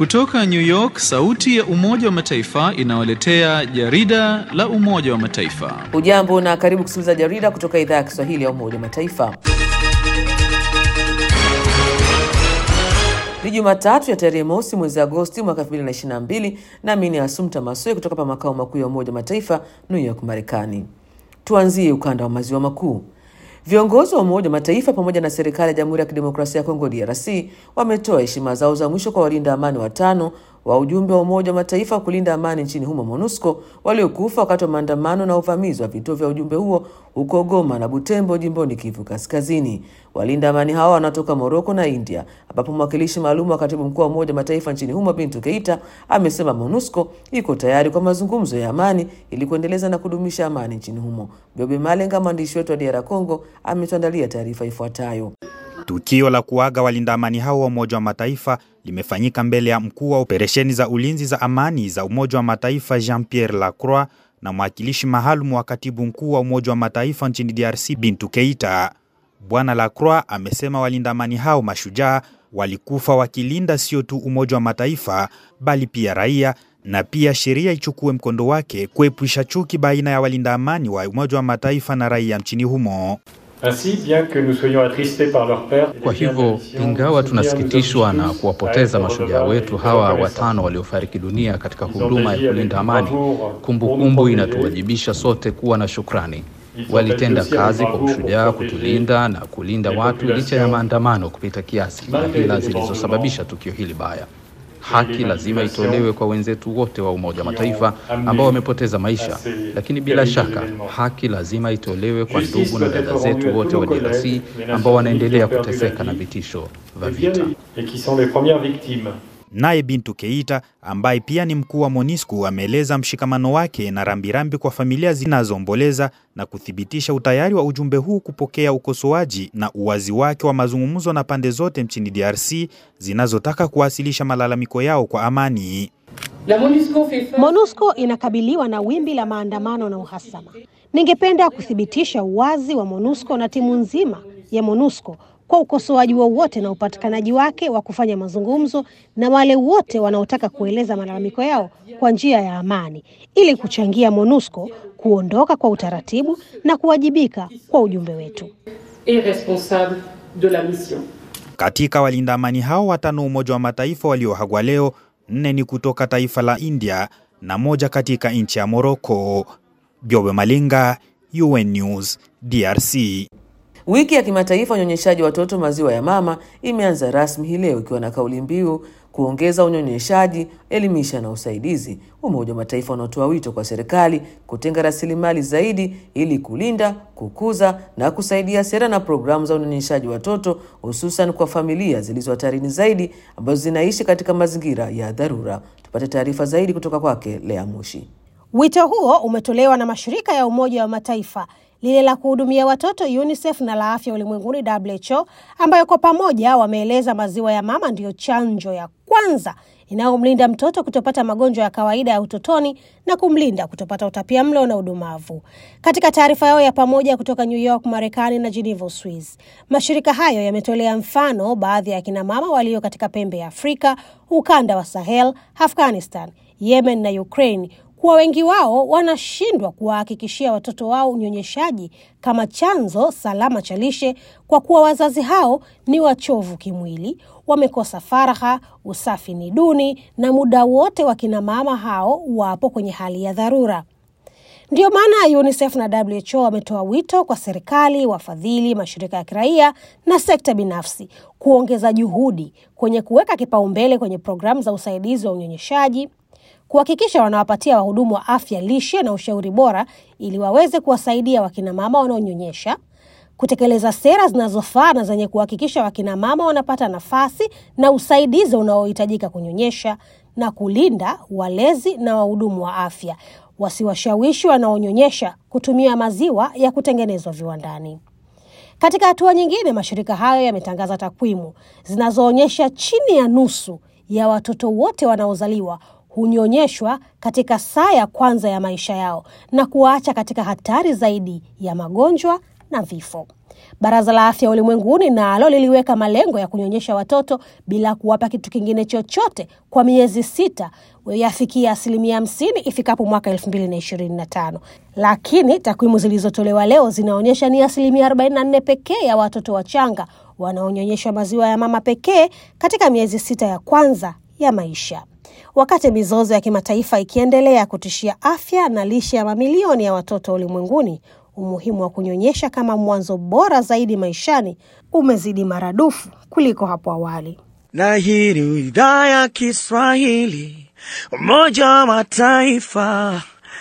Kutoka New York, sauti ya Umoja wa Mataifa inawaletea jarida la Umoja wa Mataifa. Ujambo na karibu kusikiliza jarida kutoka idhaa ya Kiswahili ya Umoja wa Mataifa. Ni Jumatatu ya tarehe mosi mwezi Agosti mwaka 2022 nami ni Asumta Maswe kutoka pa makao makuu ya Umoja wa Mataifa New York, Marekani. Tuanzie ukanda wa maziwa makuu. Viongozi wa Umoja wa Mataifa pamoja na serikali ya Jamhuri ya Kidemokrasia ya Kongo DRC wametoa heshima zao za mwisho kwa walinda amani watano wa ujumbe wa Umoja wa Mataifa kulinda amani nchini humo MONUSCO waliokufa wakati wa maandamano na uvamizi wa vituo vya ujumbe huo huko Goma na Butembo jimboni Kivu Kaskazini. Walinda amani hao wanatoka Moroko na India, ambapo mwakilishi maalum wa katibu mkuu wa Umoja wa Mataifa nchini humo Bintu Keita amesema MONUSCO iko tayari kwa mazungumzo ya amani ili kuendeleza na kudumisha amani nchini humo. Biobe Malenga, mwandishi wetu wa DR Congo, ametuandalia taarifa ifuatayo. Tukio la kuaga walinda amani hao wa Umoja wa Mataifa limefanyika mbele ya mkuu wa operesheni za ulinzi za amani za Umoja wa Mataifa Jean-Pierre Lacroix na mwakilishi maalum wa katibu mkuu wa Umoja wa Mataifa nchini DRC Bintu Keita. Bwana Lacroix amesema walinda amani hao mashujaa walikufa wakilinda sio tu Umoja wa Mataifa bali pia raia na pia sheria ichukue mkondo wake kuepusha chuki baina ya walinda amani wa Umoja wa Mataifa na raia nchini humo. Ainsi, bien que nous soyons attristés par leur perte, Kwa hivyo ingawa tunasikitishwa na kuwapoteza mashujaa wetu hawa watano waliofariki dunia katika huduma ya kulinda amani, kumbukumbu inatuwajibisha sote kuwa na shukrani. Walitenda kazi kwa ushujaa kutulinda na kulinda watu licha ya maandamano kupita kiasi na hila zilizosababisha tukio hili baya. Haki lazima itolewe kwa wenzetu wote wa Umoja wa Mataifa ambao wamepoteza maisha, lakini bila shaka haki lazima itolewe kwa ndugu na dada zetu wote wa DRC ambao wanaendelea kuteseka na vitisho vya vita. et qui sont les premières victimes. Naye Bintu Keita ambaye pia ni mkuu wa MONUSCO ameeleza mshikamano wake na rambirambi kwa familia zinazoomboleza na kuthibitisha utayari wa ujumbe huu kupokea ukosoaji na uwazi wake wa mazungumzo na pande zote nchini DRC zinazotaka kuwasilisha malalamiko yao kwa amani. MONUSCO inakabiliwa na wimbi la maandamano na uhasama. Ningependa kuthibitisha uwazi wa MONUSCO na timu nzima ya MONUSCO kwa ukosoaji wowote na upatikanaji wake wa kufanya mazungumzo na wale wote wanaotaka kueleza malalamiko yao kwa njia ya amani ili kuchangia MONUSCO kuondoka kwa utaratibu na kuwajibika kwa ujumbe wetu. et responsable de la mission. Katika walinda amani hao watano Umoja wa Mataifa waliohagwa leo, nne ni kutoka taifa la India na moja katika nchi ya Moroko. Byobe Malinga, UN News, DRC. Wiki ya kimataifa unyonyeshaji watoto maziwa ya mama imeanza rasmi hii leo ikiwa na kauli mbiu kuongeza unyonyeshaji, elimisha na usaidizi. Umoja wa Mataifa unaotoa wito kwa serikali kutenga rasilimali zaidi ili kulinda, kukuza na kusaidia sera na programu za unyonyeshaji watoto, hususan kwa familia zilizo hatarini zaidi ambazo zinaishi katika mazingira ya dharura. Tupate taarifa zaidi kutoka kwake Lea Mushi. Wito huo umetolewa na mashirika ya Umoja wa Mataifa, lile la kuhudumia watoto UNICEF na la afya ulimwenguni WHO, ambayo kwa pamoja wameeleza maziwa ya mama ndiyo chanjo ya kwanza inayomlinda mtoto kutopata magonjwa ya kawaida ya utotoni na kumlinda kutopata utapia mlo na udumavu. Katika taarifa yao ya pamoja kutoka New York, Marekani na Geneva, Swiss, mashirika hayo yametolea mfano baadhi ya kina mama walio katika pembe ya Afrika, ukanda wa Sahel, Afghanistan, Yemen na Ukraine kuwa wengi wao wanashindwa kuwahakikishia watoto wao unyonyeshaji kama chanzo salama cha lishe kwa kuwa wazazi hao ni wachovu kimwili, wamekosa faragha, usafi ni duni na muda wote wakina mama hao wapo kwenye hali ya dharura. Ndiyo maana UNICEF na WHO wametoa wito kwa serikali, wafadhili, mashirika ya kiraia na sekta binafsi kuongeza juhudi kwenye kuweka kipaumbele kwenye programu za usaidizi wa unyonyeshaji kuhakikisha wanawapatia wahudumu wa afya lishe na ushauri bora ili waweze kuwasaidia wakinamama wanaonyonyesha, kutekeleza sera zinazofaa na zenye kuhakikisha wakinamama wanapata nafasi na usaidizi unaohitajika kunyonyesha, na kulinda walezi na wahudumu wa afya wasiwashawishi wanaonyonyesha kutumia maziwa ya kutengenezwa viwandani. Katika hatua nyingine, mashirika hayo yametangaza takwimu zinazoonyesha chini ya nusu ya watoto wote wanaozaliwa hunyonyeshwa katika saa ya kwanza ya maisha yao na kuwaacha katika hatari zaidi ya magonjwa na vifo. Baraza la Afya Ulimwenguni nalo liliweka malengo ya kunyonyesha watoto bila kuwapa kitu kingine chochote kwa miezi sita yafikia asilimia hamsini ifikapo mwaka elfu mbili na ishirini na tano lakini takwimu zilizotolewa leo zinaonyesha ni asilimia arobaini na nne pekee ya watoto wachanga wanaonyonyeshwa maziwa ya mama pekee katika miezi sita ya kwanza ya maisha. Wakati mizozo ya kimataifa ikiendelea kutishia afya na lishe ya mamilioni ya watoto ulimwenguni, umuhimu wa kunyonyesha kama mwanzo bora zaidi maishani umezidi maradufu kuliko hapo awali. Na hii ni idhaa ya Kiswahili, Umoja wa Mataifa,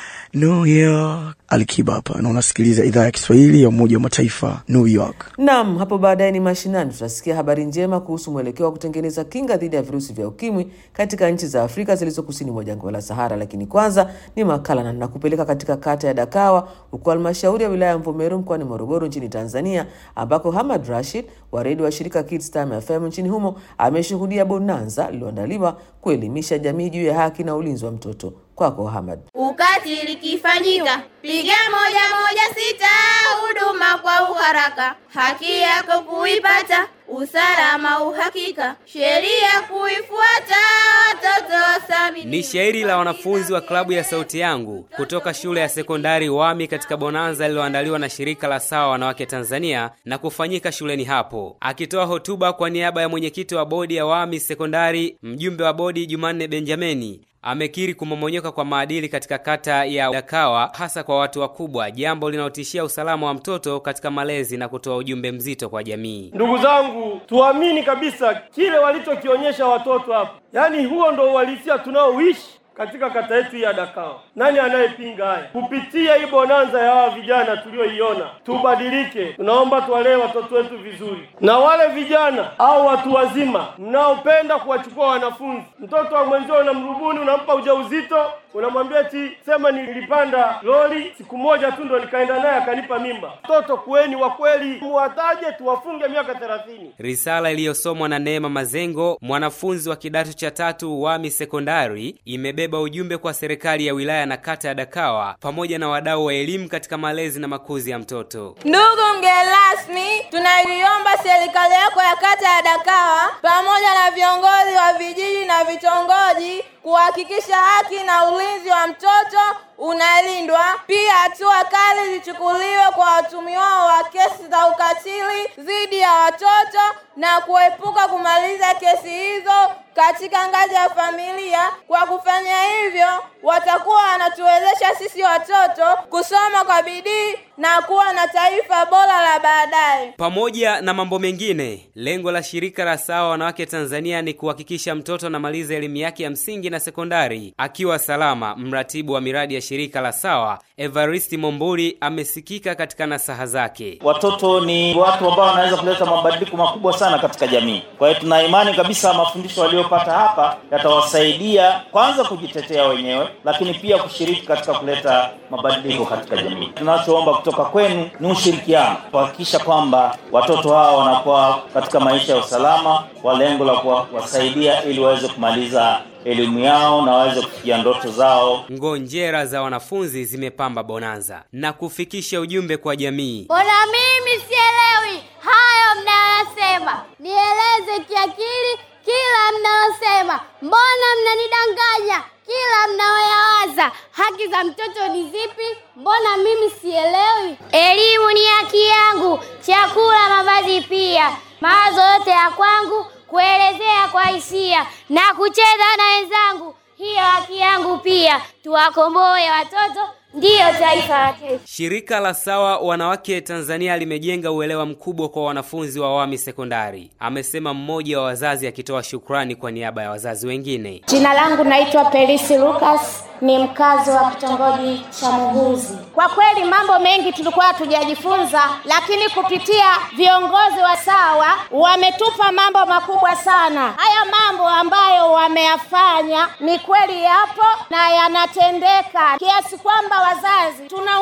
New York. Alikiba hapa na unasikiliza idhaa ya Kiswahili ya Umoja wa Mataifa, New York. Naam, hapo baadaye ni mashinani, tutasikia habari njema kuhusu mwelekeo wa kutengeneza kinga dhidi ya virusi vya ukimwi katika nchi za Afrika zilizo kusini mwa jangwa la Sahara. Lakini kwanza ni makala na nakupeleka katika kata ya Dakawa huko halmashauri ya wilaya ya Mvomero mkoani Morogoro nchini Tanzania, ambako Hamad Rashid wa redio wa shirika Kids Time FM nchini humo ameshuhudia bonanza lililoandaliwa kuelimisha jamii juu ya haki na ulinzi wa mtoto. Kwako Hamad. Ukatili kifanyika, piga moja moja sita, huduma kwa uharaka, haki yako kuipata, usalama uhakika, sheria kuifuata, watoto wasamini. Ni shairi la wanafunzi wa klabu ya Sauti Yangu kutoka shule ya sekondari Wami katika bonanza lililoandaliwa na shirika la Sawa Wanawake Tanzania na kufanyika shuleni hapo. Akitoa hotuba kwa niaba ya mwenyekiti wa bodi ya Wami sekondari, mjumbe wa bodi Jumanne Benjamini amekiri kumomonyoka kwa maadili katika kata ya Dakawa hasa kwa watu wakubwa, jambo linalotishia usalama wa mtoto katika malezi na kutoa ujumbe mzito kwa jamii. Ndugu zangu, tuamini kabisa kile walichokionyesha watoto hapa, yaani huo ndo uhalisia tunaoishi katika kata yetu ya Dakawa. Nani anayepinga haya? Kupitia hii bonanza ya hawa vijana tulioiona, tubadilike. Tunaomba tuwalee watoto wetu vizuri, na wale vijana au watu wazima mnaopenda kuwachukua wanafunzi, mtoto wa mwenzio unamrubuni, unampa ujauzito, unamwambia eti sema nilipanda lori siku moja tu ndo nikaenda naye akanipa mimba. Mtoto kuweni wa kweli, muwataje, tuwafunge miaka thelathini. Risala iliyosomwa na Neema Mazengo, mwanafunzi wa kidato cha tatu Wami Sekondari, imebeba ujumbe kwa serikali ya wilaya na kata ya Dakawa pamoja na wadau wa elimu katika malezi na makuzi ya mtoto. Ndugu mgeni rasmi, tunaiomba serikali yako ya kata ya Dakawa pamoja na viongozi wa vijiji na vitongoji kuhakikisha haki na ulinzi wa mtoto unalindwa. Pia hatua kali zichukuliwe kwa watumiwao wa kesi za ukatili dhidi ya watoto na kuepuka kumaliza kesi hizo katika ngazi ya familia. Kwa kufanya hivyo, watakuwa wanatuwezesha sisi watoto kusoma kwa bidii na kuwa na taifa bora la baadaye. Pamoja na mambo mengine, lengo la shirika la Sawa Wanawake Tanzania ni kuhakikisha mtoto anamaliza elimu yake ya msingi na sekondari akiwa salama. Mratibu wa miradi ya shirika la Sawa Evaristi Momburi amesikika katika nasaha zake. Watoto ni watu ambao wanaweza kuleta mabadiliko makubwa sana katika jamii. Kwa hiyo tuna imani kabisa mafundisho waliopata hapa yatawasaidia kwanza kujitetea wenyewe, lakini pia kushiriki katika kuleta mabadiliko katika jamii. Tunachoomba kutoka kwenu ni ushirikiano, kuhakikisha kwamba watoto hawa wanakuwa katika maisha ya usalama kwa lengo la kuwasaidia ili waweze kumaliza elimu yao na waweze kufikia ndoto zao. Ngonjera za wanafunzi zimepamba bonanza na kufikisha ujumbe kwa jamii. Mbona mimi sielewi hayo mnayosema? Nieleze kiakili kila mnayosema. Mbona mnanidanganya kila mnayoyawaza? Haki za mtoto ni zipi? Mbona mimi sielewi? Elimu ni haki yangu, chakula, mavazi pia, mawazo yote ya kwangu kuelezea kwa hisia na kucheza na wenzangu, hiyo haki yangu pia. Tuwakomboe watoto, ndiyo taifa la kesho. Shirika la Sawa Wanawake Tanzania limejenga uelewa mkubwa kwa wanafunzi wa Wami Sekondari, amesema mmoja wa wazazi akitoa shukrani kwa niaba ya wazazi wengine. Jina langu naitwa Pelisi Lucas, ni mkazi wa kitongoji cha Muhuzi. Kwa kweli mambo mengi tulikuwa hatujajifunza, lakini kupitia viongozi wa Sawa wametupa mambo makubwa sana. Haya mambo ambayo wameyafanya ni kweli yapo na yanatendeka, kiasi kwamba wazazi tunaumia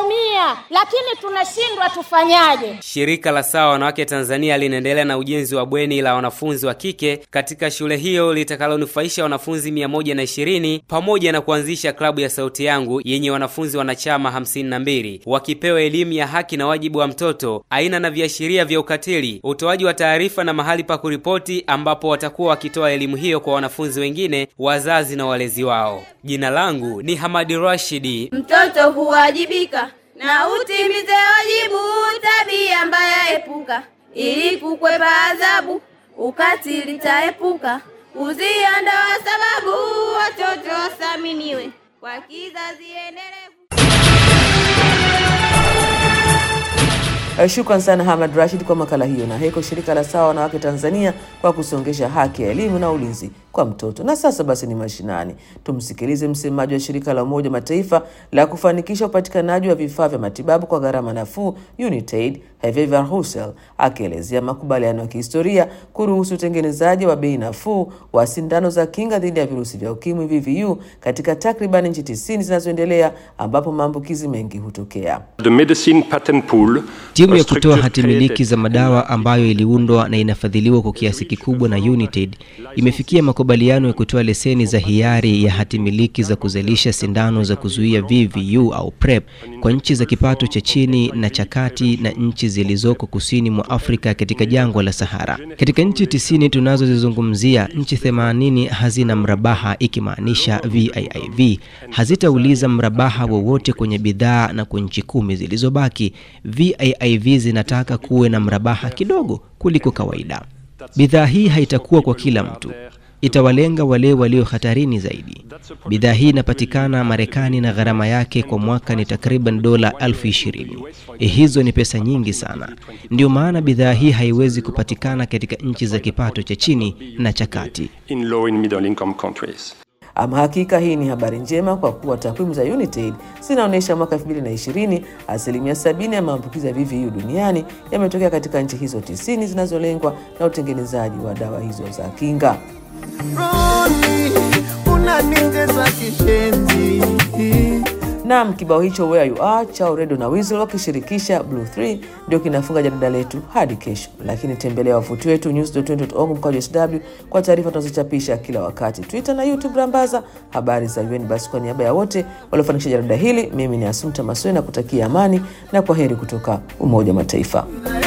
sana, lakini tunashindwa tufanyaje? Shirika la Sawa Wanawake Tanzania linaendelea na ujenzi wa bweni la wanafunzi wa kike katika shule hiyo litakalonufaisha wanafunzi 120 pamoja na kuanzisha klabu ya Sauti Yangu yenye wanafunzi wanachama 52 wakipewa elimu ya haki na wajibu wa mtoto, aina na viashiria vya ukatili, utoaji wa taarifa na mahali pa kuripoti, ambapo watakuwa wakitoa elimu hiyo kwa wanafunzi wengine, wazazi na walezi wao. Jina langu ni Hamadi Rashidi. Mtoto huwajibika na utimize wajibu, tabia mbaya epuka, ili kukwepa adhabu, ukatili taepuka, uziondoa sababu, watoto wasaminiwe kwa kizazi endelevu. Shukran sana Hamad Rashid kwa makala hiyo, na heko shirika la Sawa Wanawake Tanzania kwa kusongesha haki ya elimu na ulinzi kwa mtoto. Na sasa basi ni mashinani, tumsikilize msemaji wa shirika la Umoja Mataifa la kufanikisha upatikanaji wa vifaa vya matibabu kwa gharama nafuu UNITAID, Hervé Verheugen akielezea makubaliano ya kihistoria kuruhusu utengenezaji wa bei nafuu wa sindano za kinga dhidi ya virusi vya ukimwi VVU katika takriban nchi tisini zinazoendelea ambapo maambukizi mengi hutokea. The medicine patent pool Timu ya kutoa hati miliki za madawa ambayo iliundwa na inafadhiliwa kwa kiasi kikubwa na United imefikia makubaliano ya kutoa leseni za hiari ya hati miliki za kuzalisha sindano za kuzuia VVU au PrEP kwa nchi za kipato cha chini na cha kati na nchi zilizoko kusini mwa Afrika katika jangwa la Sahara. Katika nchi tisini tunazozizungumzia, nchi 80 hazina mrabaha, ikimaanisha VIIV hazitauliza mrabaha wowote kwenye bidhaa, na kwa nchi kumi zilizobaki VIIV zinataka kuwe na mrabaha kidogo kuliko kawaida. Bidhaa hii haitakuwa kwa kila mtu, itawalenga wale walio hatarini zaidi. Bidhaa hii inapatikana Marekani na gharama yake kwa mwaka ni takriban dola elfu ishirini. Hizo ni pesa nyingi sana. Ndio maana bidhaa hii haiwezi kupatikana katika nchi za kipato cha chini na cha kati. in low and middle income countries. Ama hakika hii ni habari njema kwa kuwa takwimu za UNITAID zinaonyesha mwaka 2020 asilimia sabini ya maambukizi ya VVU duniani yametokea katika nchi hizo tisini zinazolengwa na utengenezaji wa dawa hizo za kinga. unanitesa kishenzi Naam, kibao hicho Where You Are cha Redo na Weasel wakishirikisha Blue 3 ndio kinafunga jarida letu hadi kesho, lakini tembelea wavuti wetu news.org mkwaju sw kwa taarifa tunazochapisha kila wakati, Twitter na YouTube rambaza habari za UN. Basi kwa niaba ya wote waliofanikisha jarida hili, mimi ni Asumta Maswe na kutakia amani na kwa heri kutoka Umoja wa Mataifa.